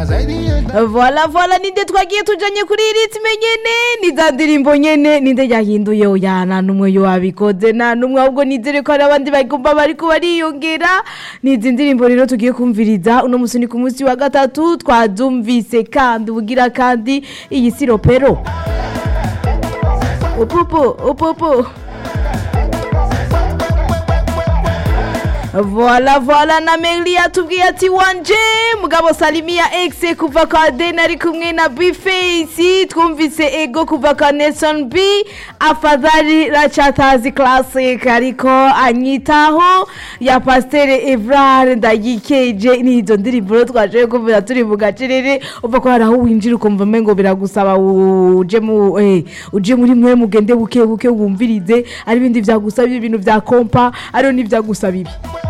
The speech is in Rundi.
vola vola ninde twagiye tujanye kuri ritme nyene ni za ndirimbo nyene ninde yahinduye oya nta numwe yo wabikoze nta numwe ahubwo nizere ko hari abandi bagomba bariko bariyongera ni izi ndirimbo rero tugiye kumviriza uno musi ni ku munsi wa gatatu twazumvise kandi ubugira kandi iyi si ropero upupu upupu Voila voila na Meli yatubwiye ati wanje mugabo Salimia X kuva kwa Den ari kumwe na Bface twumvise ego kuva kwa Nelson B afadhali rachatazi classic ariko anyitaho ya Pasteur Evrard ndagikeje nizo ndirimbo rero twaje kumvira turi mu gacerere uva ko hari aho winjira ukumva mengo biragusaba uje mu eh uje muri mwe mugende buke buke wumvirize ari ibindi vyagusaba ibintu vya kompa ariyo n'ivyagusaba ibi